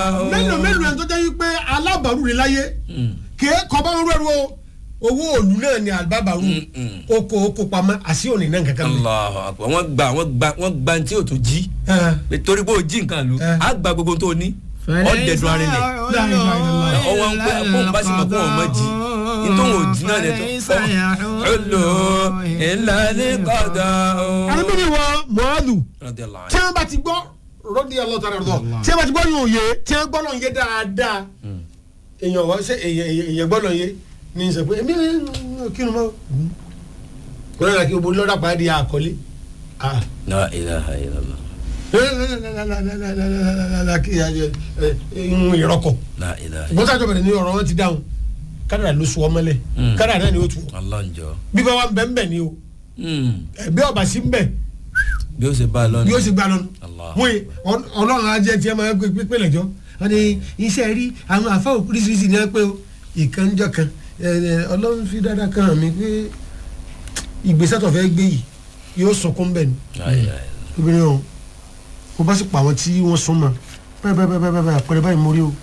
mélòó mélòó ẹni tó jẹ́ wípé alábàárù rẹ̀ láyé kì í kọ́ bá ń rẹ́rù o owó òòlù náà ni àbábàárù oko oko pamọ́ àti òní náà kankan mi. Allahu akbar wọ́n gba wọ́n gba wọ́n gba tí o tó jí pé torí pé o jí nǹkan lu Eh. á gba gbogbo tó o ní ọ́ dẹ̀dùn arinlẹ̀ ọwọ́ ń pẹ́ kó n bá sì mọ̀ kó wọn mọ̀ jí nítorí wọn ò jí náà lẹ́tọ̀ ọ́ ọlọ́ ìlànà kọ́dà ó. arábìnrin wa mọ́ọ́lù Radiyallahu tí anhu. wọ́n bá ti gbọ́ rọ́dí ọlọ́tara rọ̀ tí wọ́n bá ti gbọ́ yóò yé tí wọ́n gbọ́ lọ́n yé dáadáa èèyàn wá ṣe èèyàn èèyàn gbọ́ lọ́n yé ní sọ pé èmi kí ni mo kò náà kí o borí lọ́dà pàdé àkọlé ah La ilaha illallah. ìhun ìrọ́kọ̀ La ilaha ìgbọ́n sáà tó bẹ̀rẹ̀ ní ọ̀rọ̀ wọn ti dáhùn kádàrà ló sọ ọmọlẹ̀ Mm. kádàrà náà ni ó tu Allah njọ. bí bá wa ń bẹ̀ ń bẹ̀ ni o ẹ̀bí ọ̀bà sí ń bẹ̀ bí ó ṣe bá a lọ bí ó sì gbà lọ́nu Allah. wọ́n yìí ọlọ́run ajẹ́ tiẹ̀ máa ń pè pé lẹ́jọ́ wọ́n ní iṣẹ́ rí àwọn àfa oríṣiríṣi ni wọ́n pé o ìkànjọ́ kan ẹ, ẹ, ọlọ́run fi dáadáa kan hàn mí pé ìgbésẹ̀ tó fẹ́ gbé yìí yóò sọkún bẹ́ẹ̀ ni La ilaha illallah. obìnrin ọ̀hún mo bá sì pa àwọn tí wọ́n sún mọ́ báyìí báyìí báyìí báyìí àpẹẹrẹ báyìí mo rí o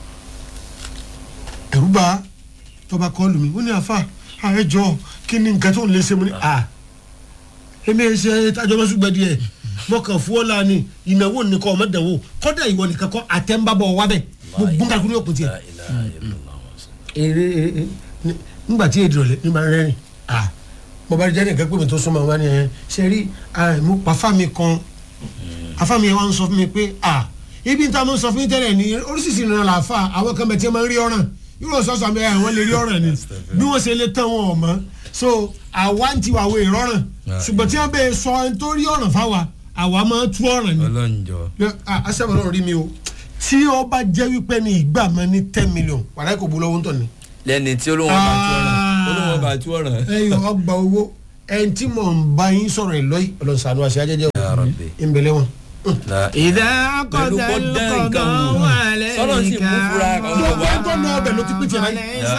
ẹ̀rú bá tọba kọlù mi ó ní àfa ààrẹ jọ kí ni nǹkan tó ń lè ṣe mo ní à èmi ẹ ṣe tajọmọsùgbẹ díẹ̀ mo kàn fún ọ lánìí ìnáwó nìkan ọmọ dẹwò kódà ìwọ nìkan kọ àtẹnbàbọ wà bẹ gbogbo nǹkan kúrò kùn tiẹ La ilaha illallah. èrè èrè nígbà tí èdè rẹ nígbà rẹ́rìn à mo bá jẹ́ nìkan pé mi tó súnmọ́ wa ni ẹ ṣe rí mo pa fámi kan afámi yẹn wá ń sọ fún mi pé à ibi níta mo ń sọ fún yín tẹ́lẹ̀ ní oríṣiríṣi ìrìnà làáfà àwọn kan bẹ̀ tí wọ́n máa ń rí ọ̀ràn yóò sọ sọ àmì àwọn lè rí ọ̀ràn ni bí wọ́n ṣe lè tán wọn ọ̀ mọ́ so àwa ń tiwa wo ìrọ̀ràn ṣùgbọ́n tí wọ́n bẹ sọ ẹni tó rí ọ̀ràn fáwa àwa máa tú ọ̀ràn ni ọlọ́njọ. asẹ́wọ̀n náà rí mi o tí ó bá jẹ́ wípé ní ìgbà máa ní ten million wàdà kò bu lọ́wọ́ ń tọ̀ ni lẹ́ni tí olóhùn bá tú ọ̀ràn olóhùn bá tú ọ̀ràn. ẹyọ ọgbà owó ẹni tí mò ń bá yín sọ̀rọ̀ ẹ̀ lọ́yìn ọlọ́sàn àti ajẹ́jẹ́ Ya Rabbi. ìbẹ̀lẹ̀ wọn. La إذا pẹ̀lú قضى kó dán nǹkan القضاء wò عليك sọ́nà sì mú fura kan wọ̀ gbogbo wá. ẹni tó ná ọbẹ̀ ló ti pín tiẹ̀ báyìí. فليس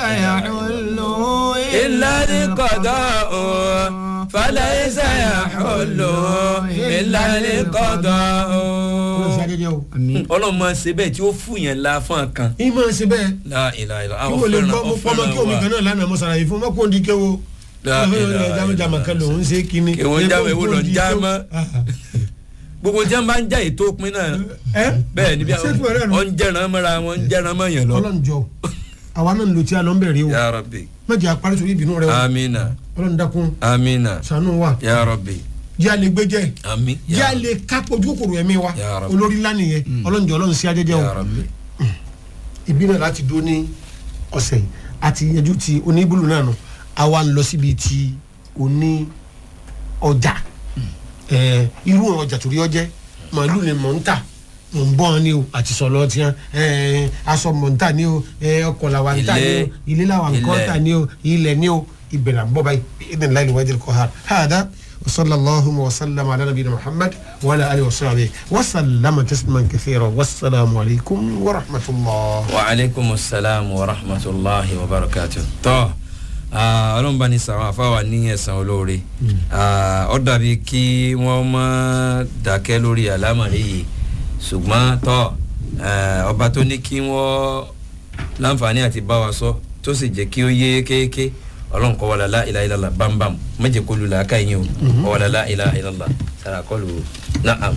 يحل ìlànà kọ̀dọ̀ o falẹ̀ ìsàyà ọ̀lọ́ ìlànà kọ̀dọ̀ o. ọlọ́sàn àjẹjẹ́ o. ọlọ́run máa ń ṣe bẹ́ẹ̀ tí ó fún yẹn la fún kan. ìmọ̀ ṣe bẹ́ẹ̀ La ilaha illallah. kí àwọn wọ́n lè fẹ́ràn gbọ́ mo pọ́nmọ́ kí omi kan náà lánàá mo sàlàyé fún mọ́kò ní kéwo. La ilaha jámẹ́jámẹ́ kan lòún ṣe kíni. Kí wọ́n jáwé wo lọ jámọ́. gbogbo jẹ́ ń bá ń já ètò òpin náà ẹ bẹ́ẹ̀ ni bí ṣé tí wọ́n rẹ̀ nù. wọ́n ń jẹ́ràn mọ́ra wọn ń jẹ́ràn mọ́ yẹn lọ. ọlọ́njọ́ àwa náà ń lo tí a lọ ń bẹ̀rẹ̀ o Ya Rabbi. mẹ́jọ àparí sórí ìbínú rẹ o amina ọlọ́run dákun amina ṣàánú wa Ya Rabbi. jẹ́ àlè gbẹ́jẹ́ ami jẹ́ àlè kápọ̀ ojú kòkòrò ẹ̀mí wa Ya Rabbi. olórí lánìyẹn ọlọ́njọ́ ọlọ́run sí ajẹ́jẹ́ o Ya Rabbi. ìbí náà láti dúró ní ọ̀sẹ̀ yìí àti yanjú ti oníbùlù náà nù àwa ń lọ síbi ti oní ọjà ẹ irú ọjà torí ọjẹ màálù ni mò ń tà mò ń bọ́ ọ ní o àti sọ̀lọ́ tiẹ̀ ẹ aṣọ mò ń tà ní o ẹ ọkọ̀ làwa ń tà ní o ilé làwa ń kọ́ Ilẹ̀. tà ní o ilẹ̀ ní o ìbẹ̀rẹ̀ àbọ̀ báyìí ìdè ńlá ìlú wájú kọ́ ha hàdá وصلى الله وسلم على نبينا محمد وعلى اله وصحبه وسلم تسليما كثيرا والسلام عليكم ورحمه الله wa aleykum salaam wa rahmatulahi wa barakatu. tọ́ ah, ọlọ́run bá ní sàwọn afáwà ní ẹ̀sán olóore Ah, ó dàbí kí wọ́n má dákẹ́ lórí àlámọ̀rí yìí ṣùgbọ́n tọ́ eh, ọba tó ní kí wọ́n láǹfààní àti bá wa sọ tó sì jẹ́ kí ó yé kéèké ọlọ́run kọ́ wàlá láìláìlá bámbám méje kó lu làákà yín o kọ́ wàlá láìláìlá sara kọlu naam.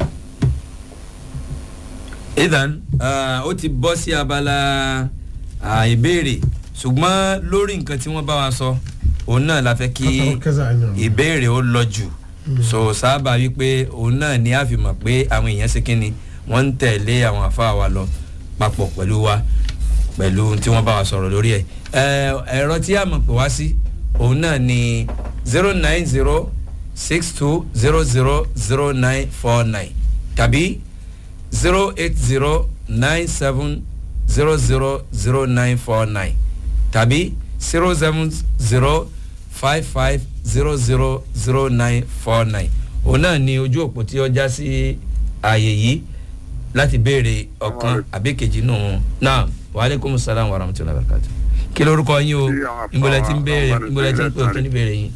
idan ah, ó ti bọ́ sí abala ah, ìbéèrè ṣùgbọ́n lórí nǹkan tí wọ́n bá wa sọ òun náà la fẹ́ kí كذا عنا. ìbéèrè ó lọ jù so sábà wípé òun náà ní àfihàn pé àwọn èèyàn ṣe kí ni wọ́n ń tẹ̀lé àwọn àfa wa lọ papọ̀ pẹ̀lú wa pẹ̀lú tí wọ́n bá wa sọ̀rọ̀ lórí ẹ̀ Ẹ, ẹ̀rọ tí a mọ̀ pé wá sí òun náà ni zero nine zero six two zero zero zero nine four nine tàbí zero eight zero nine seven zero zero zero nine four nine tàbí zero seven zero five five zero zero zero nine four nine òun náà ni ojú òpó tí ó já sí ààyè yìí láti béèrè ọ̀kan àbí kejì nù wọn náà waaleykum salaam wa rahmatulahi wa barakatu kí lorúkọ yín o ìmọ̀lẹ̀ tí ń béèrè ìmọ̀lẹ̀ tí ń pè òkè ní béèrè yín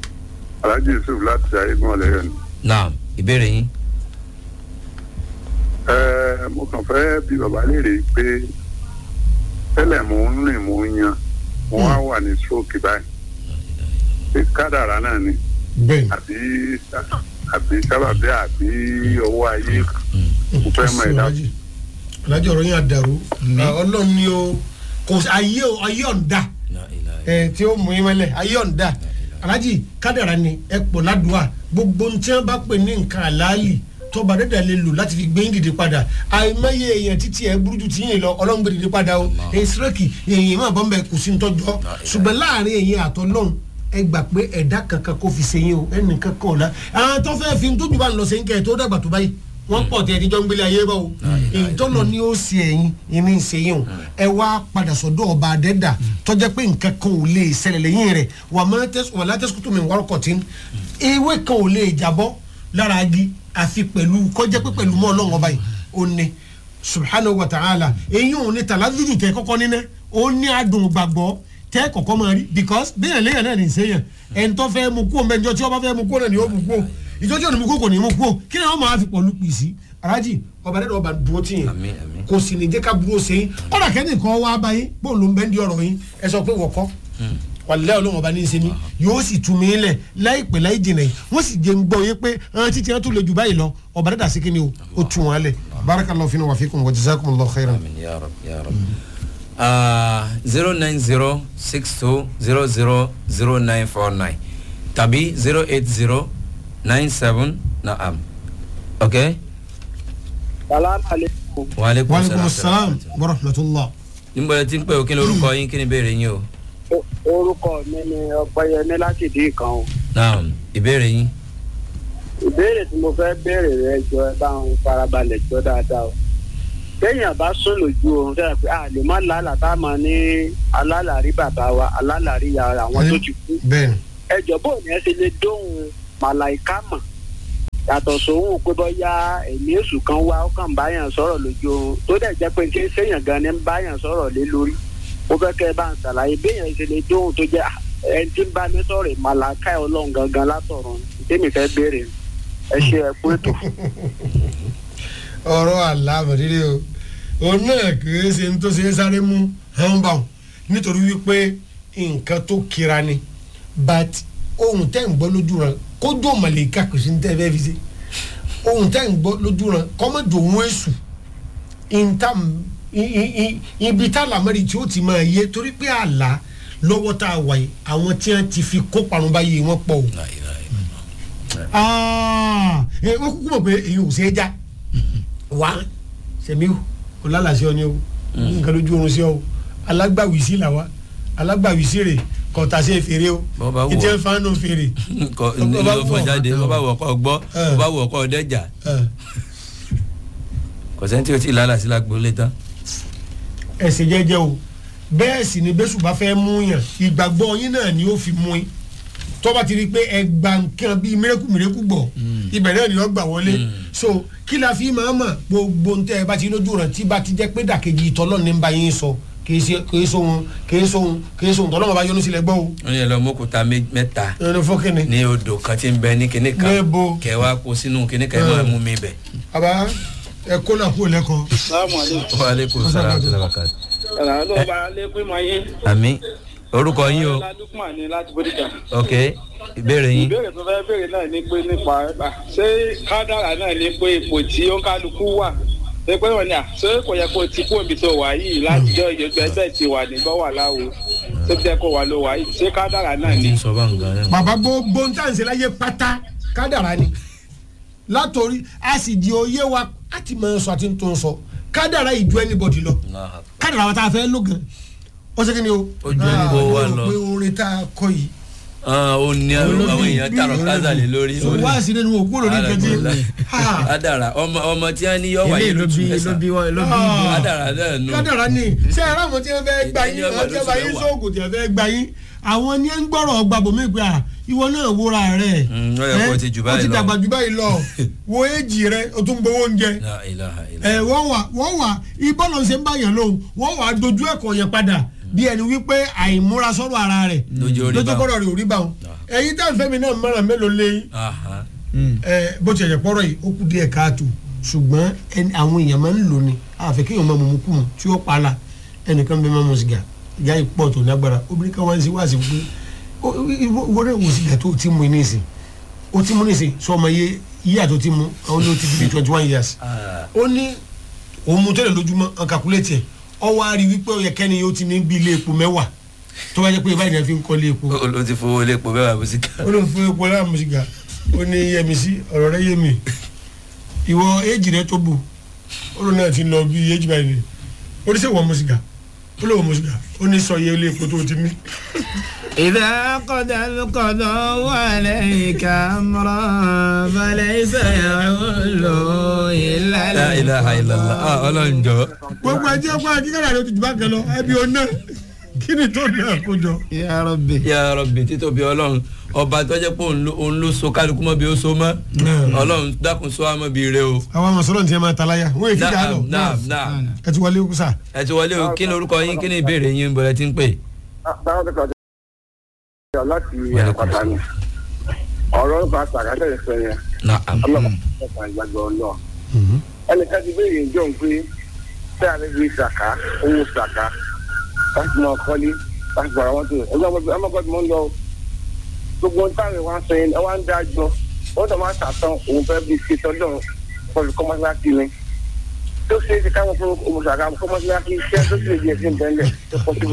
alhaji yusuf láti ayégun ọlẹyọ ni náà ìbéèrè yín ẹ mo kàn fẹ́ bí bàbá léèrè pé tẹ́lẹ̀ mò ń rìn mò ń yan mo wá wà ní stroke báyìí pé kádàrá náà ni bẹ́ẹ̀ àbí àbí sábàbí àbí ọwọ́ ayé mo fẹ́ mọ ìdá alájì alájì ọ̀rọ̀ yẹn àdàrú ọlọ́run ni o kò sí ayé o ayé ọ̀ǹda La ilaha ẹ tí ó mú yín mọ́lẹ̀ ayé ọ̀ǹda alájì kádàrá ni ẹ pọ̀ ládùúà gbogbo ohun tí wọ́n bá pè ní nǹkan àlàálì tọba dẹ́dà lè lò láti fi gbé yín dìde padà àìmọye èèyàn títí ẹ burú ju ti yín lọ ọlọ́run gbé dìde padà o èyí sírẹ́kì èèyàn máa bọ́ ń bẹ kò sí ní tọ́jọ́ ṣùgbọ́n láàrin èèyàn àtọ́lọ́run ẹ gbà pé ẹ̀dá kankan kò fi sẹ́yìn o ẹnì kankan ọ̀la àwọn tó fẹ́ fi tójú bá ń lọ sẹ́yìn kẹ́ ẹ̀ tó dàgbà tó báyìí wọ́n pọ̀ tẹ́ ẹ tíjọ́ ń gbélé ayé bá o èyí tó lọ ní ó ṣe ẹ̀yìn ìní ìṣẹ́yìn o ẹ wá padà sọ́dọ̀ ọba adẹ́dà tọ́jẹ́ pé nǹkan kan ò lè ṣẹlẹ̀ lẹ́yìn rẹ̀ wà má tẹ́sí wà látẹ́síkútù mi wárọ̀kọ̀ tí ewé kan ò lè jábọ́ lára agi àfi pẹ̀lú kọjá pé pẹ̀lú mọ́ ọlọ́run ọba yìí ó ní subhanahu wa ta'ala eyín òun ni tàládùdù tẹ kọ́kọ́ níná ó ní adùn gbàgbọ́ tẹ kọ́kọ́ máa rí because bẹ́ẹ̀ lẹ́yìn náà ní sẹ́yìn ẹni tó fẹ́ mu kú o mẹ́jọ tí ọba fẹ́ mu kú o náà ni ó mu kú o ìjọ́jú ọ̀nà mu kú o kò ní mu kú o kí ni wọ́n máa fi pọ̀lú pì sí alájì ọba dẹ́dọ̀ ọba dúró tì yín Àmín, àmín. kò sì ní jẹ́ ká burú ṣe yín ọ̀rọ̀ kẹ́ni kan wá bá yín bó ló ń bẹ́ ń di ọ̀rọ̀ yín ẹ sọ pé wọ̀kọ́ wàlẹ́ ọlọ́run ọba ní í ṣe mí yóò sì tún mí lẹ̀ láìpẹ́ láì jìnà yìí wọ́n sì jẹ́ ń gbọ́ yé pé àwọn títí wọn tún lè jù báyìí lọ ọba dẹ́dà sí kíni o ó tún wọn lẹ̀ barakallahu fina wa fikum wa jazakumullahu khairan. Amin ya rab ya rab. zero nine zero six two zero zero zero nine four nine tàbí zero eight zero nine seven naam. ok. salaam aleykum. wa aleykum wa aleykum salaam wa rahmatulah. níbo ẹ ti ń pè ó kí ni orúkọ yín kí ni ìbéèrè yín o. O- orúkọ mi ni ọpẹyẹmí láti dín kan o. naam ìbéèrè yín. ìbéèrè tí mo fẹ́ béèrè rẹ jọ ẹ bá ń farabalẹ̀ jọ dáadáa o. téèyàn bá sùn lójú oorun sẹ́yìn pé a lè má lálàá tá a máa ní alálàrí bàbá wa alálàrí ìyá rẹ̀ àwọn tó ti kú. bẹ́ẹ̀ni ẹjọ́ bò ní ẹ ṣe lè dóhùn màláìká mọ̀ yàtọ̀ sóhùn pé bóyá ẹ̀mí èṣù kan wá ó kàn báyàn sọ̀rọ̀ lójú oorun tó dẹ̀ jẹ́ pé kí séèyàn gan ni ń báyàn sọ̀rọ̀ lé lórí ó fẹ́ kẹ́ ẹ bá ń ṣàlàyé béèyàn ṣe lè dóhùn tó jẹ́ ẹni tí ń bá mi sọ̀rọ̀ màláìká ọlọ́run gangan látọ̀run tèmi fẹ́ béèrè ẹ ṣe ẹ kú ètò. ọ̀rọ̀ àlámọ̀dídé o òun náà kìí ṣe ní tó ṣe é sáré mú hánbà nítorí wípé nǹkan tó kira ni but ohun tẹ́ ń gbọ́ lójú rẹ̀ kójú ọ̀mọ̀lẹ́ká kò sí ní tẹ́ fẹ́ fi ṣe ohun tẹ́ ń gbọ́ lójú rẹ̀ kọ́mọ̀dù òun èṣù ìntàm i- i- i- ibi tá làmọ́rì tí ó ti máa yé torí pé àlá lọ́wọ́ tá a wà yìí àwọn tí wọ́n ti fi kó parun báyìí wọ́n pọ̀ o La ilaha illallah. aa ẹ wọ́n kúkú mọ̀ pé èyí ò ṣe é já wá sẹ̀míù kò lálàsí ọ ni o nǹkan lójú oorun sí ọ o alágbàwísí là wá alágbàwísí rè kọ̀ọ̀tà sí fèrè o Bọ́ bá wù ọ́. ìjẹ́ fánú fèrè kọ Bọ́ bá ló wù fọ ọ́. jáde bó bá wù ọkọ gbọ́ Eh. bó bá wù ọkọ dẹ́jà ẹ, kò sẹ́ni tí o ti lálà sí lágbólé tán. ẹsẹ̀ jẹ́jẹ́ o bẹ́ẹ̀ sì ni bẹ́sù bá fẹ́ mú yàn ìgbàgbọ́ yín náà ni ó fi mú yín tọ́ba ti rí i pé ẹgbà nǹkan bíi mírẹ́kù mírẹ́kù gbọ̀ ibẹ̀ náà ni wọ́n gbà wọlé so kí la fi máa mọ̀ gbogbo ntẹ́ ẹ bá ti lójú rẹ̀ tí bá ti jẹ́ pé dàkejì ìtọ́lọ́ ní bá yín sọ kì í ṣe kì í sóhun kì í sóhun kì í sóhun tọ́lọ́mọ bá yọnu sílẹ̀ gbọ́ o wọ́n yẹ lọ mọ́kúta mé- mẹ́ta ẹni fọ́kẹ́ni ní odò kan tí ń bẹ ní kinní kan Níbo? kẹ wá kó sínú kinní kan ẹ máa mú mi bẹ̀. àbá ẹ kó náà kó lẹ́kọ̀ọ́ salaamaleykum. wa aleykum salaam wa rahmatulah. ẹ̀rọ ló bá lẹ́kùn mọ́ yín. àmì orúkọ yín o ládùkùmá ni láti bódìjà. ok ìbéèrè yín. ìbéèrè tó fẹ́ béèrè náà ni pé nípa ẹ̀bà ṣé kádàrà náà ní pé ipò tí ó ń kálukú wà ṣé pé wọ́n ní à ṣé kò yẹ kó ti kú òbí tó wà yìí látijọ́ ìjọba ẹgbẹ́ ti wà ní bọ́wà láwo ṣé bí ẹ kó wà ló wà yìí ṣé kádàrà náà ti ní. ń sọ bá nǹkan náà. bàbá gbogbo ń tàǹsẹ̀ láyé pátá kádàrá ni látòrí a sì di oyé wa a ti máa sọ àti tó ń sọ kádàrá ìjọ anybody lọ kádàrá wa tá a fẹ́ lò gan ó ṣe kí ni o. Ó ju gbogbo wa Ah, mo lọ. rò pé orin tá a kọ yìí. ó ní àwọn èèyàn tààrọ̀ kázà lé lórí. so wá sí nínú òkú lórí kẹjẹ. adara ọmọ ọmọ tí wọn ní yọ wáyé ilé ló lójú bí ló mẹ́sàn. bí wọn ló bí Ah. adara náà nù. kádàrá ni ṣé ẹ ráwọn tí wọn fẹ́ gba yín Ìtẹ́ni ọmọ àwọn tí wọn bá yín lóṣù mẹ́wàá. sóògùn tí wọn fẹ́ gba yín àwọn ní ń gbọ́rọ̀ ọgbà bòmí pé à ìwọ náà wúra rẹ̀ Mm, ó yẹ kó o ti jù ó báyìí ti lọ. dàgbà jù báyìí lọ wo éjì rẹ o tún gbowó oúnjẹ La ilaha ẹ illallah. wọ́n wà wọ́n wà ìbọ́lọ̀ ṣe ń bá yàn lóhùn wọ́n wà dojú ẹ̀kọ́ yẹn padà bí ẹni wípé àìmúra sọ́rọ̀ ara rẹ̀ Lójú orí bá wọn. kọ́rọ̀ rẹ̀ ò rí bá wọn ẹ̀yin tá à ń fẹ́ mi náà mọ̀ràn mélòó lé Aha. ẹ bó ti ẹ̀jẹ̀ pọ́rọ̀ yìí ó kú díẹ̀ káàtó ṣùgbọ́n ẹni- àwọn èèyàn máa ń lò ní àfẹ́ kéèyàn máa mú kú mu tí ó pa la ẹnìkan bẹ máa mú sìgá ìyá ìpọ̀ tó lágbára obìnrin kan wá ń sí wá sí pé ó- ìwọ ìwọ náà wò sìgá tó o ti mú ní ìsìn o ti mú ní ìsìn sọ ọmọ iye iye àtò ti mú àwọn ló ti di twenty one years ó ní òun mú tẹ́lẹ̀ lójúmọ́ ọ̀n kàkúlẹ̀tì ẹ̀ ọ wá rí wípé ó yẹ kẹ́ni yóò ti ní bí ilé epo mẹ́wàá tó bá jẹ́ pé báyìí náà fi ń kọ́ ilé epo o ti fowó lé epo bẹ́ẹ̀ wá sí ká. ó ló ń fún epo láàmú sìgá ó ní yẹmi sí ọ̀rọ̀ rẹ yé mi ìwọ éèjì rẹ tó bù ó ló náà ti lọ bí éèjì báyìí ni ó ní sẹ́ wọ́n mu sìgá ó ló wọ́n mu sìgá ó ní sọ iye ilé epo tó ti ní. إذا قضى القضاء عليك أمرا فليس يعول إلا la ilaha illallah ah ọlọ́run jọ. gbogbo ẹjẹ ọgbà kíkàrà rẹ ti jù bá kan lọ ẹbí ọ̀nà kí ni tó náà kó jọ. يا ربي ya rọbì títóbi ọlọ́run ọba tó jẹ́ pé òun ló- òun ló so kálukú mọ́ bí ó so mọ́ ọlọ́run dákun so àmọ́ bí rẹ o. àwọn àmọ̀sọ́lọ́ ti ẹ máa taláyà wọ́n èyí kíkà lọ naam naam naam ẹ ti wọlé kúsà. ẹ ti wọlé o kí ni orúkọ yín kí ni ìbéèrè yín bọ̀lẹ̀ tí ń pè. báwo ni kàdé yà láti àpàtà ni ọ̀rọ̀ nípa sàkátẹ̀ ìfẹ́ yẹn naam ọlọ́pàá ẹ̀ka ìgbàgbọ́ náà ẹnìkan ti béèrè ìjọ ń pé tí a lè fi sàká owó sàká láti máa kọ́lé láti bọ̀rọ̀ wọn tó ẹgbẹ́ ọmọkọ́ tí mo ń lọ gbogbo ohun táwọn ìwà sọ yẹn wá ń dájọ́ wọ́n tó máa sàtàn òun fẹ́ fi ṣe tọ́jọ́ kọlu kọ́mọ́síláṣí ni tó ṣe é ṣe káwọn fún òmùsàkà kọ́mọ́síláṣí iṣẹ́ tó sì lè di ẹ̀sìn bẹ́ẹ̀ tó pọ̀ sí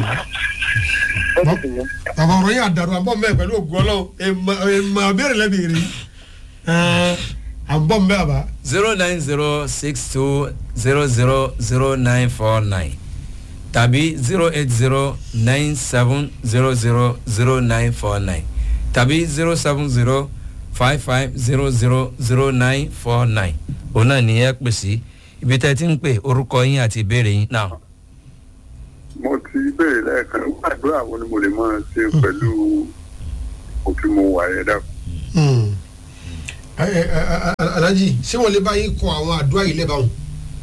bàbá ọ̀rọ̀ yẹn àdàrú àbọ̀ mẹ́ pẹ̀lú ògùn ọlọ́run èèmọ̀ àbẹ̀rẹ̀ lẹ́bi rí àbọ̀ mẹ́ àbá. zero nine zero six two zero zero zero nine four nine tàbí zero eight zero nine seven zero zero zero nine four nine tàbí zero seven zero five five zero zero zero nine four nine òun náà ní ẹ pè sí ibi tẹ́ ẹ ti ń pè orúkọ yín àti ìbéèrè yín náà. mo ti béèrè lẹ́ẹ̀kan gbàdúrà wo ni mo lè máa ṣe pẹ̀lú òfin mo wà yẹn dàpọ̀. alhaji ṣé wọn lè bá yín kọ àwọn àdúrà yìí lẹ́bàá wọn.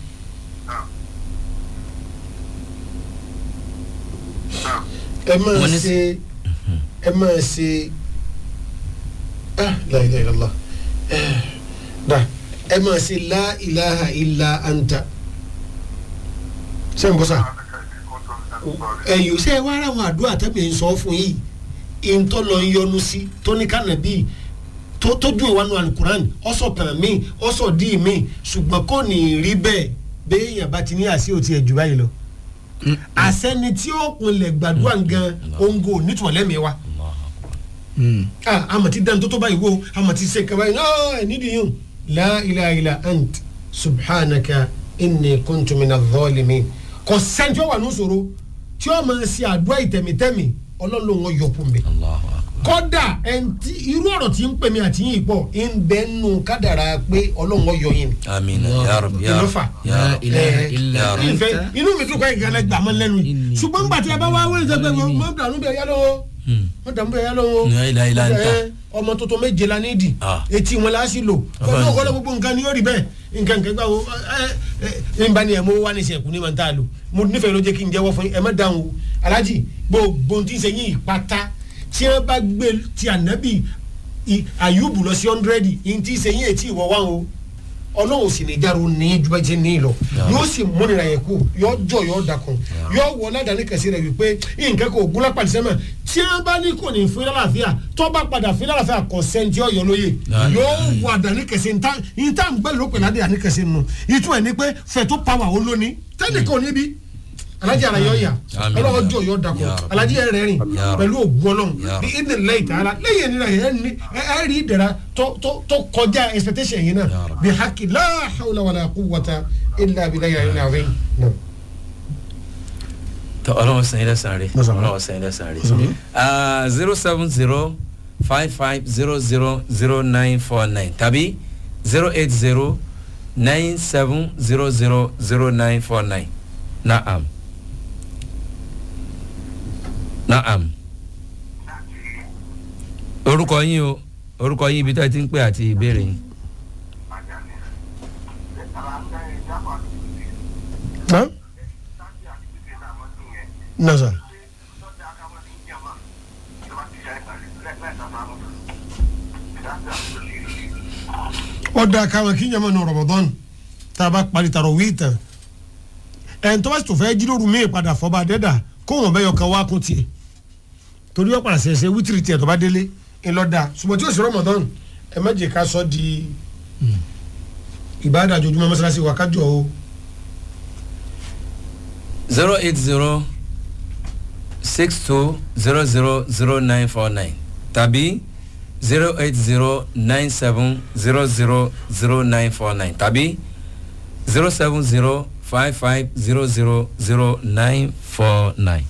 ẹ máa Wọ́n ní- ṣe ẹ máa ṣe ah la ilaha illallah Eh, da ẹ máa ṣe la ilaha illa anta ṣé n bọ́ sá ẹ̀yọ́ ṣe wá ara àwọn àdúrà tẹ́mi ń sọ fún yìí ìntọ́ lọ ń yọnu sí tóníkànnà bíi tó tójú ìwánu alukuran ọsọ pẹ̀lú mi ọsọ dí mi ṣùgbọ́n kò ní rí bẹ́ẹ̀ béèyàn bá ti ní àṣì òtí ẹ̀jú báyìí lọ. àṣẹni tí ó pinlẹ̀ gbàdúrà gan ongo nítorí lẹ́mìí wa. ah àmọ̀ tí dáńtó tó báyìí wo àmọ̀ tí ṣe kaba yìí náà ẹ̀ nídìí yìí la ilaha illa ant subhanaka inni kuntu mina zalimin kò sẹ́ńtì ó wà ní ìṣòro tí ó máa ṣe àdúrà ìtẹ̀mítẹ́mì ọlọ́run wọn yọ kún mi Allahu akbar. kódà ẹntì irú ọ̀rọ̀ tí ń pè mí àti yín pọ̀ ń bẹ́ nù kádàrà pé ọlọ́run ọyọ yín ni. amina ya rabbi ya ìlọ́fà rabbi ya rabbi. ilaha illa Ya Rabbi. ìfẹ́ anta inú mi tún kọ́ ìgbàlẹ̀ gbà mọ́ lẹ́nu yìí ṣùgbọ́n gbà tí a bá wá wọ́n ṣe pé mọ́ dànù bẹ́ẹ̀ yá lọ́wọ́ Hmm. mọ́ dànù bẹ́ẹ̀ yá lọ́wọ́ La ilaha illa anta. Ẹ, ọmọ tuntun méje la nídìí Ah. etí wọn la sì lò pẹ̀lú Ọba ọ̀gọ́dọ̀ nìyẹn. gbogbo nǹkan ni yóò rí bẹ́ẹ̀ nǹkan nǹkan gbà wo ẹ ẹ ẹ nba ni ẹ mo wá ní sẹ̀kú ní ma ta lò mo nífẹ̀ẹ́ ló jẹ́ kí n jẹ́wọ́ fún yín ẹ má dáhùn o alájì gbogbo tí ń ṣe yín ìpátá tí wọ́n bá gbé ti ànábì i- àyùbù lọ sí ọ́ndrẹ́dì yín tí ń ṣe yín ètí ìwọ wá o ọlọ́run sì ní dárò ní ju bá jẹ́ ní lọ yóò sì múnira yẹn kú yóò jọ yóò dakun yóò wọ ládàáni kẹsì rẹ wípé nǹkan kò gúnlá pàdé sẹ́mà tí wọ́n bá ní kò ní fún lálàáfíà tó bá padà fún lálàáfíà kò sẹ́ńtì ọ̀yọ́ lóye Ya, ya, yóò wọ àdàní kẹsì ntá ntá ń gbẹ́ ló pè ládé àní kẹsì nù ìtumọ̀ ní pé fẹ̀tọ́ pàwà ó lóní tẹ́lẹ̀ kò níbi alájí ara yọ ya Àmín. ọlọ́wọ́ jọ yọ dakun Ya Rabbi. alájí ẹ̀ rẹ̀ rìn Ya Rabbi. pẹ̀lú ògùn ọlọ́run Ya bí Rabbi. ìdè lẹ́yìn tààrà lẹ́yìn ìnira yẹn ní ẹ rí ìdẹ̀ra tó tó tó kọjá expectation yìí náà Ya Rabbi. bí haki la hawla wala quwwata illa billahi al-ali al-azim. tọ ọlọ́run sẹ́yìn lẹ́sàn rẹ̀ Lọ́sàn-án. ọlọ́run sẹ́yìn lẹ́sàn rẹ̀ zero seven zero five five zero zero zero nine four nine tàbí zero eight zero nine seven zero zero zero nine four nine naam naam orúkọ yín o orúkọ yín ibi tí a ti ń pè àti ìbéèrè yín. Naam. nasa ọ̀dà kàwọn kí n yàmà nù Ramadan tá a bá parí tààrọ̀ wí tán ẹn tó bá sì tó fẹ́ jíròrò míì padà fọba dẹ́dà kó wọn bẹ́yọ kan wá kún tiẹ̀ torí wọ́n padà ṣẹ̀ṣẹ̀ wítìrì tiẹ̀ tó bá délé ńlọ́dà ṣùgbọ́n tí ó sì rọmọdán ẹ má jẹ́ ká sọ di ìbáàdà àjòjúmọ́ mọ́sálásí wa kájọ o zero eight zero six two zero zero zero nine four nine tàbí zero eight zero nine seven zero zero zero nine four nine tàbí zero seven zero five five zero zero zero nine four nine.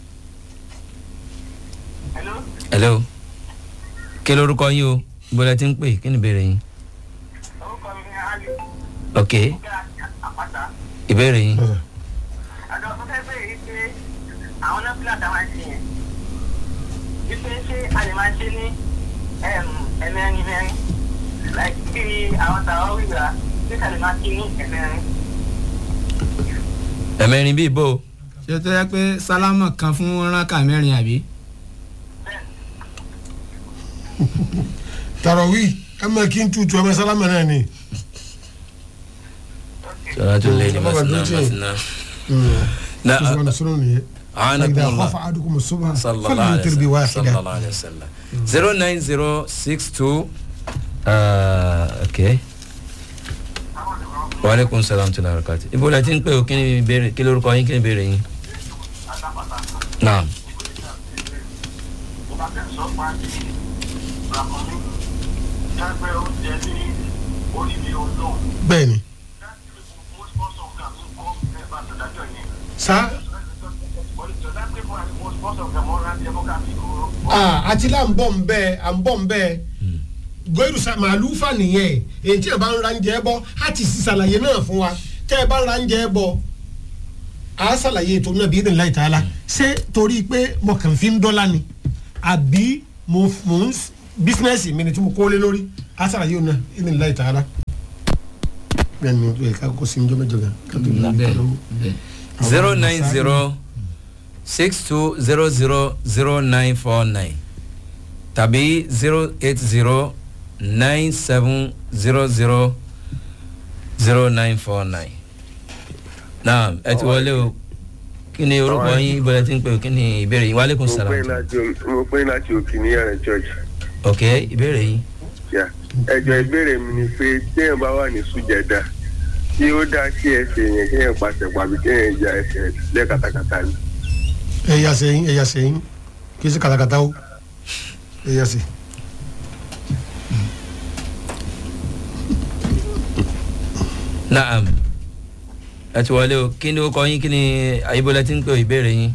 Hello? hello kí lorúkọ yín o bọ́lá ti ń pè kí ni ìbéèrè yín. orúkọ mi ni ali ok àpáta ìbéèrè yín. àjọ tó fẹ́ bẹ̀rẹ̀ yìí pé àwọn nọ́fìlà táwọn ń ṣe yẹn wípé ṣé a lè máa ṣe ní ẹ̀mẹ́rin mẹ́rin like bí àwọn tàwọn wíwá ṣé ká lè máa ṣe ní ẹ̀mẹ́rin. ẹ̀mẹ́rin bíi bò ó. ṣé tó yẹ pé sálámà kan fún rákà mẹ́rin àbí. tààrọ̀ wí ẹ má kí n tutù ẹ má sálámà náà ni. sọlá tó lé ní Ọlọ́run masina àdúró tì. masina. na tó sọ wọn sọ̀rọ̀ nìyẹn. àánà فإذا kún خاف wa. أحدكم الصبح sallallahu فليوتر alayhi wa بواحدة sallam sallallahu alayhi wa sallam zero nine zero six two okay waaleykum salaam tula barakati ibo la ti ń pè o kí ni ìbéèrè kí lórúkọ yín kí ni ìbéèrè yín. naam bẹ́ẹ̀ni sa ah àti là ń bọ̀ ń bẹ́ẹ̀ à ń bọ̀ ń bẹ́ẹ̀ gbẹ́rù sa màálù fà nìyẹn èyí tí ẹ bá ń ra ń jẹ́ bọ́ á ti sì ṣàlàyé náà fún wa tẹ́ ẹ bá ń ra ń jẹ́ bọ́ a ṣàlàyé ètò náà bí ìdílé láì tààlà ṣé torí pé mo kàn fi ń dọ́là ni àbí mo mo ń bísínẹ́sì mi ni tí mo kó lé lórí a ṣàlàyé òun náà ìdílé láì tààlà bẹ́ẹ̀ ni ẹ ká kó sí njọ́ mẹ́jọ gan ká tó lọ bẹ́ẹ̀ lọ́wọ́. bẹ́ẹ̀. zero nine zero six two zero zero zero nine four nine tàbí zero eight zero nine seven zero zero zero nine four nine. naam ẹ ti wọlé o kí ni orúkọ yín ibo lẹ ti ń pè o kí ni ìbéèrè yín waaleykum mo pè salaam. láti mo pè láti òkè ní yàrá church ok ìbéèrè yín. yà ẹjọ ìbéèrè mi ni pé téèyàn bá wà ní sùjẹdà tí ó dá sí ẹsẹ̀ yẹn kéèyàn pàṣẹ pàbí kéèyàn ja ẹsẹ̀ lẹ́kàtàkàtà ni. ẹ̀yà sẹ́yìn ẹ̀yà sẹ́yìn kì í ṣe kàtàkàtà o ẹ̀yà sẹ́. naam ẹ ti wọlé o kí ni ó kọ yín kí ni ibo lẹ ti ń pè o ìbéèrè yín.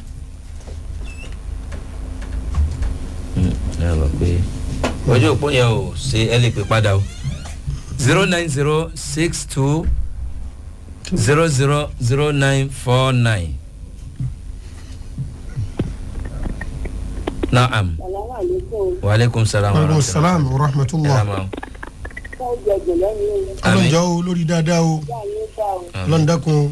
Hmm, ẹ rọ pé ojú òpó yẹn ò ṣe ẹ lè pè padà o zero nine zero six two zero zero zero nine four nine. naam wa aleykum salaam wa aleykum salaam wa rahmatulah ọlọ́njọ́ o lórí dáadáa o ọlọ́ndàkùn o.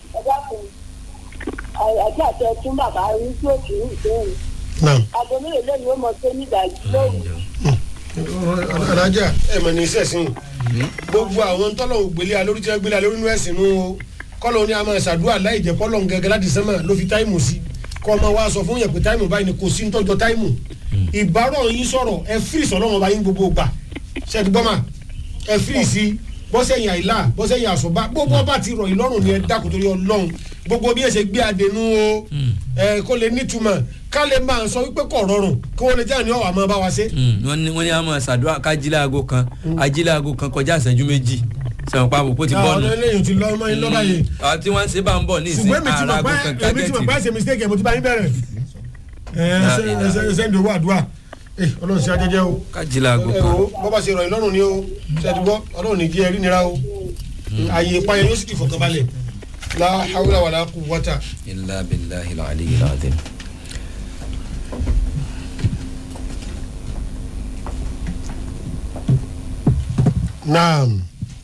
àti àti ẹtún bàbá rí tí ó kì í ìbéèrè naam aago mélòó lẹ́yìn ó mọ pé nídàájú lóru alájà ẹ mọ̀ ní sẹ́sìn gbogbo àwọn tọ́lọ̀ ògbélé alórí tí wọ́n gbélé alórí inú ẹ̀sìn nù o kọ́lọ̀ ní a máa ṣàdúrà láì jẹ́ kọ́lọ̀ gẹ́gẹ́ láti sẹ́mà ló fi táìmù sí kọ́ ọmọ wa sọ fún yẹn pé táìmù báyìí ni kò sí nítọ́jọ́ táìmù ìbárọ̀ yín sọ̀rọ̀ ẹ fírì sọ̀rọ̀ wọn bá yín gbogbo gbà ṣẹ́ni gbọ́mà ẹ fírì sí bọ́sẹ̀yìn àìlá bọ́sẹ̀yìn àṣọba gbogbo ọba ti rọ̀ yín lọ́rùn ni ẹ dákun torí ọlọ́run gbogbo bí ẹ ṣe gbé adẹnu o ẹ kó lè nítumọ̀ ká lè máa sọ wípé kò rọrùn kí wọ́n lè jẹ́ àní ọ̀wà máa bá wa ṣe. wọ́n ní wọ́n ní àmọ́ ṣàdúrà kájílẹ̀ aago kan ajílẹ̀ aago kan kọjá ìṣẹ́jú méjì sẹ̀wọ̀n pa àbòpọ̀ ti bọ́ọ̀nù. àwọn eléyìí ti lọ ọmọ yín lọ́ba yìí. àti wọ́n ń ṣe bá ń bọ̀ ní ìsìn ṣùgbọ́n èmi ti ara mọ̀ aago pé kan èmi ti mọ̀ pé tágẹ́tì. ṣe mistake ẹ̀ mo ti bá yín bẹ̀rẹ̀. ẹ ẹ ẹ ṣe ń dòwó àdúrà ẹ ọlọ́run ṣe ajẹ́jẹ́ o. kájílẹ̀ aago ẹ kan. wo bọ́ bá ṣe rọ̀ yín lọ́rùn ni o ṣe ti gbọ́ ọlọ́run ní jẹ́ ẹrí nira o. ààyè ìpayà yóò sì ti fọkànbalẹ̀ la hawla wala quwwata. ilà bìláhi aliyu alazim. naam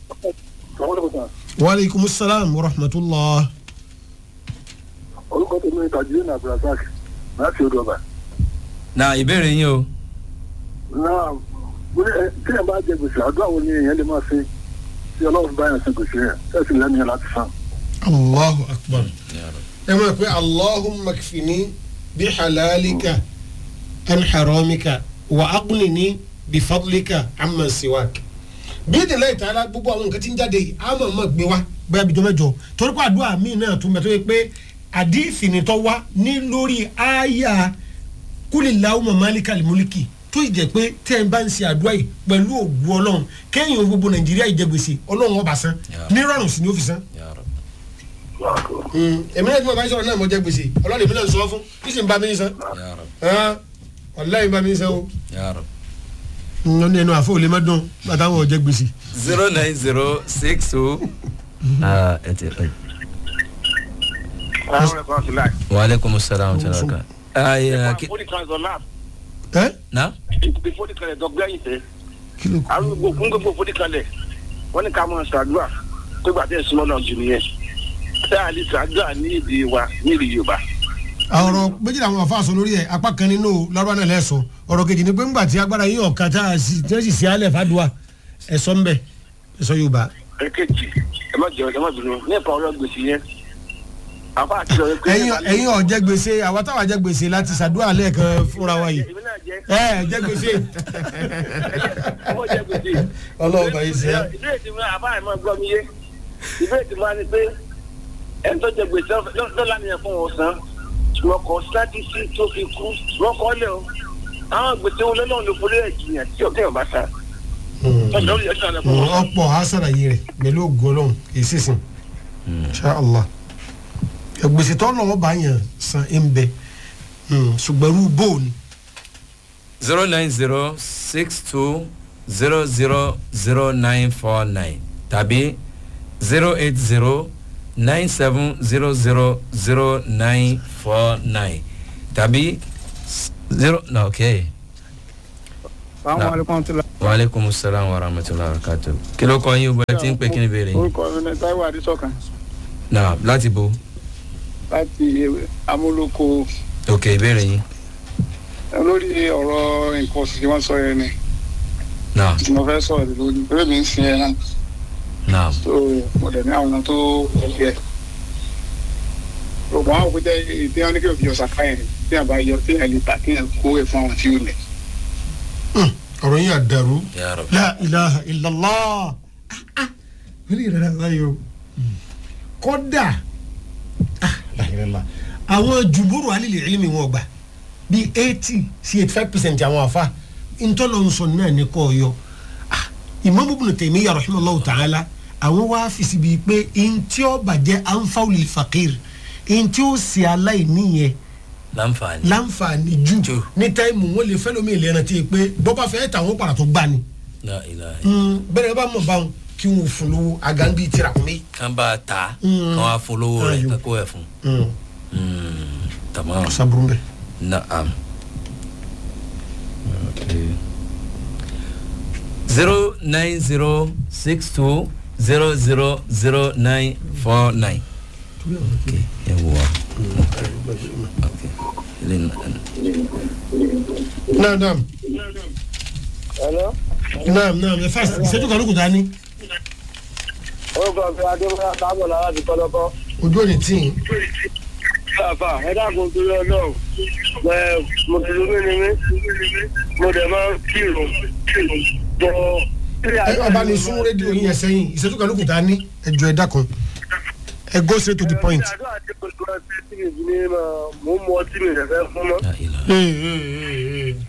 wa aleykum salaam wa rahmatulah. orúkọ tèmi ni tajudeen abdulrasaq láti odò ọba. na ìbéèrè yín o. náà mo ní ẹ téèyàn bá jẹ gbèsè àdúrà wo ni èèyàn lè máa ṣe. tí ọlọ́run bá yàn sí gbèsè yẹn tẹ́sí lẹ́nu yẹn láti san. allahu akbar Ya Rabbi. ẹ máa pé allahumma kfini bi halalika an haramika wa aqnini bi fadlika amma siwak bí ìdílé ìtara gbogbo àwọn nǹkan tí ń jáde yìí á mọ̀ mọ̀ gbé wá bóyá bíjọ́ mẹ́jọ torí pé àdúrà míì náà tún bẹ tó yẹ pé àdìfìnitọ́ wá ní lórí àyà kúlìláwù mọ̀málíkà lìmúlìkì tó ì jẹ́ pé tẹ́ ẹ bá ń ṣe àdúrà yìí pẹ̀lú ògùn ọlọ́run kẹ́yìn ohun gbogbo nàìjíríà ìjẹgbèsè ọlọ́run ọba san Ya. nírọ̀rùn sí ni ó fi san Ya Rabbi. èmi náà tí mo bá ń sọ̀rọ̀ náà mo jẹ gbèsè ọlọ́run èmi náà ń sọ fún kí sì ń bá mi san Ya Rabbi. ọ̀láyìn bá mi san o. Ya Rabbi. ǹjọ́ ní ẹnu àfọ òlé má dùn bàtàwọn ọ̀jẹ̀ gbèsè. zero nine zero six two. Ah, ẹ ti ẹ. àwọn ẹ̀kọ́ ti láì. wa aleykum salaam wa rahmatulah. ayi ki before the council lab ẹ na. before the council dọ̀gbẹ́yìn tẹ́ kí ló kù. arúgbó fún gbogbo fún ìkàlẹ̀ wọ́n ní ká mọ̀ ṣàdúrà pé gbàtẹ́ ìsúnmọ́ náà jù nìyẹn tá a lè ṣàdúrà ní èdè wa ní èdè yorùbá. ọ̀rọ̀ méjì làwọn afa sọ lórí ẹ̀ apá kan nínú lọ́rọ́ náà lẹ́sọ̀ ọ̀rọ̀ kejì ni pé ńgbà tí agbára yín ọ̀ka tá a sì tí wọ́n sì sí alẹ́ fàdùà ẹ̀sọ́ ńbẹ ẹ̀sọ́ yorùbá. èkejì ẹ má jẹun ẹ má bínú nípa ọ̀rọ̀ gbèsè yẹn àfa àti ọ̀rẹ́ pé. ẹ̀yin ẹ̀yin ọ̀jẹ̀ gbèsè àwa táwa jẹ́ gbèsè láti ṣàdúrà lẹ́ẹ̀kan fúnra wa yìí. èmi náà jẹ́ ẹ ẹ jẹ́ gbèsè. ọmọ jẹ́ gbèsè. ọlọ́run bá yìí ṣe é. ìbéèrè tí mo àbá ẹ̀ máa gbọ́ mi yé ìbéèrè tí mo á ní pé ẹni tó jẹ gbèsè lọ́la nìyẹn fún wọn san wọn kọ sáàtì sí tó fi kú wọn kọ́ lẹ̀ o àwọn gbèsè wọn lọ́nà ló forí ẹ̀ jìyàn tí ọ̀kẹ́ ọ̀bá san. ọjọ́ orí ẹ̀ṣọ́ àlẹ́ fún wọn. ọ̀pọ̀ àṣàlàyé rẹ̀ pẹ̀lú ògùn ọlọ́run kì í sísìn ṣá allah gbèsè tó lọ́wọ́ bá yàn san ẹ̀ ń bẹ ṣùgbọ́n irú bóòlù zero nine zero six two zero zero zero nine four nine tàbí zero eight zero nine seven zero zero zero nine four nine tàbí zero na ok Àwọn alẹ́kùn tó la. wa aleykum salaam wa rahmatulah wa barakatu kí ló kọ́ yín o bẹ́ẹ̀ tí ń pè kí ni béèrè yín Orúkọ mi ni Táíwò Adésọ̀kan na láti bo láti amúlòkó ok ìbéèrè yín lórí ọ̀rọ̀ nǹkan oṣù tí wọ́n sọ yẹn ni na tí mo fẹ́ sọ̀rọ̀ lórí bẹ́ẹ̀ mi ń sin ẹ̀ náà na tó mo dẹ̀ ní àwọn tó yẹ. Ògùn àwọn òkúta ìdí wọn ní kí òbí ọ̀sà ká yẹn tí a bá yọ tí a lè tà kí a kó ẹ̀ fún àwọn tí ó lẹ̀. ọ̀rọ̀ yín àdàrú ya rab la ilaha illallah wọ́n lè rẹ̀ láyé o kọ́dà ah, la ilaha illallah. àwọn jùbúrù alílẹ̀ ẹ̀lẹ́mì wọn gbà bíi eighty sí eighty five percent àwọn afa ntọ́lọ́nsọ náà ní kọ́ ọ̀yọ́ Imam Ibn Taymiyyah rahimahullahu ta'ala àwọn wá fi síbi pé ntí ó bàjẹ́ anfawul faqir ntí ó sì aláìní yẹn láǹfààní láǹfààní jù Jù. ní táìmù wọn lè fẹ́ lómi ìlera tí pé bọ́bá fẹ́ tàwọn padà tó gbà ni la ilaha bẹ́ẹ̀ bá mọ̀ báwọn kí wọn fún lówó àgàn bíi tìrà kún mi. kan bá ta Mm. kan wá fún lówó rẹ̀ Ayò. kan kó ẹ̀ fún Mm, tamam saburu bẹ. Naam. Okay. Zero nine zero six two zero zero zero nine four nine. Okay. Ẹ wò wá. Okay. Ilé nà. naam naam Hello? naam naam ẹ fásitì ìṣẹ́jú kan ló kù dání orúkọ mi adébọ́lá tábọ̀ lára ti kọ́lọ́kọ́. ojú òní tí ì Bàbá ẹ dákun torí ọlọ́run. Ẹ mùsùlùmí ni mí. Mo dẹ̀ máa ń kírun. Bọ̀ ẹ ọba ní sún rédíò yín yẹn sẹ́yìn ìṣẹ́jú kan ló kù dání ẹ jọ ẹ dákun ẹ go straight to the point. Àdúrà tí mo lọ sí tí mi ní ma mò ń mu ọtí mi rẹ̀ fẹ́ fún mọ́. La ilaha.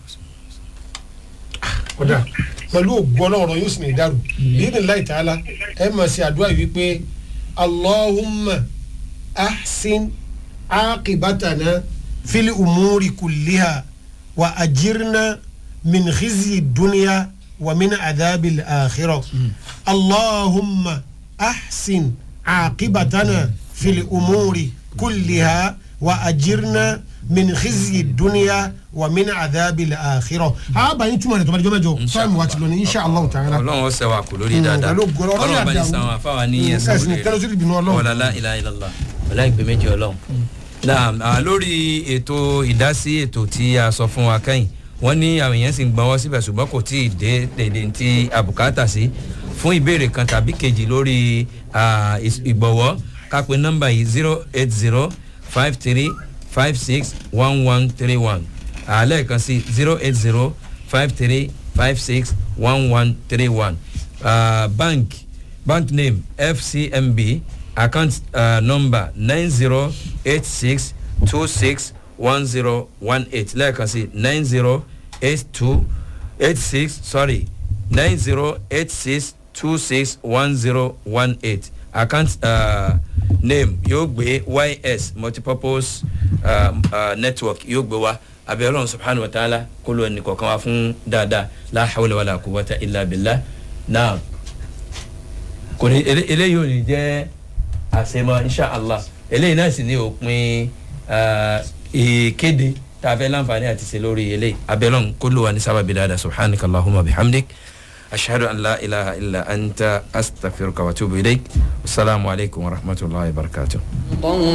kódà pẹ̀lú ògbọ́n náà ọ̀rọ̀ yóò sì ní ìdárò bíbí láì tààlà ẹ máa ṣe àdúrà yìí wípé allahumma ahsin aqibatana fili umuri kulliha wa ajirna min khizyi dunya wa min adabil akhirah allahumma ahsin aqibatana fili umuri kulliha wa ajirna min khizyi dunya wa min adabil akhirah. a bá yín túmọ̀ rẹ̀ tó bá di jọ́ mẹ́jọ fáìmù wa ti lọ ní insha allah ta'ala. Ọlọ́run ó sẹ́wà kù lórí Mm, dáadáa. pẹ̀lú ògo Ọlọ́run Ọlọ́run bá ní àdàwọ̀. san àwọn afáwa ní Mm, ẹ̀sán ẹ̀sìn tẹ́lẹ̀ sí ìbínú Ọlọ́run. Ọlá la ilaha illallah. Ọlá ìpè méjì Ọlọ́run. Naam, ah, lórí ètò ìdásí ètò tí a sọ fún wa kẹ́yìn wọ́n ní àwọn èèyàn sì ń gbọ́n wọ́n síbẹ̀ ṣùgbọ́n kò tí ì dé dèdè tí àbùkátà sí fún ìbéèrè kan tàbí kejì lórí ah, ìs- ìgbọ̀wọ́ ká pe nọ́mbà yìí zero eight zero five three five six one one three one lẹ́ẹ̀kan sí zero eight zero five three five six one one three one bank bank name fcmb account uh, number nine zero eight six two six one zero one eight lẹ́ẹ̀kan sí nine zero eight two eight six sorry nine zero eight six two six one zero one eight account uh, name yóò gbé ys multipurpose uh, uh, network yóò gbé wa abẹ́ ọlọ́run subhanahu wa ta'ala kó ló ẹnì kọ̀ọ̀kan wa fún dáadáa la hawla wala quwwata illa billah náà kò ní ele- eléyìí ò ní jẹ́ àṣemọ inshallah eléyìí náà sì ní òpin ah, ìkéde tá a fẹ́ láǹfààní àti ṣe lórí eléyìí abẹ́lọ́n kó ló wà ní sábàbí dáadáa subhanaka allahumma bihamdik ashhadu an la ilaha illa anta astaghfiruka wa atubu ilayk wasalaamu alaykum wa rahmatulahi wa barakatuh.